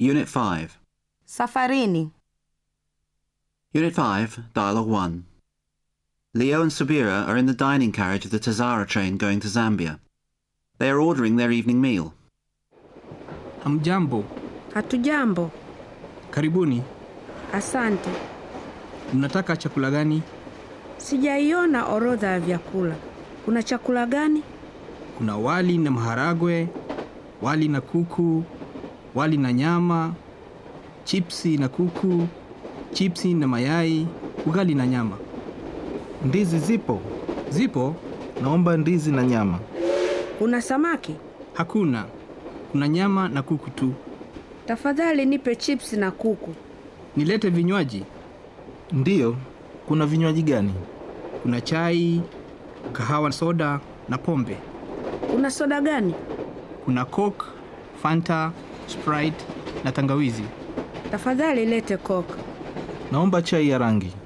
Unit 5. Safarini. Unit 5, Dialogue 1. Leo and Subira are in the dining carriage of the Tazara train going to Zambia. They are ordering their evening meal. Hamjambo, Hatujambo. karibuni. Asante. Mnataka chakula gani? Sijaiona orodha ya vyakula. Kuna chakula gani? Kuna wali na maharagwe, wali na kuku, wali na nyama, chipsi na kuku, chipsi na mayai, ugali na nyama. Ndizi zipo? Zipo? Naomba ndizi na nyama. Kuna samaki? Hakuna. Kuna nyama na kuku tu. Tafadhali nipe chips na kuku. Nilete vinywaji? Ndiyo. Kuna vinywaji gani? Kuna chai, kahawa, soda na pombe. Kuna soda gani? Kuna Coke, Fanta, Sprite na tangawizi. Tafadhali lete Coke. Naomba chai ya rangi.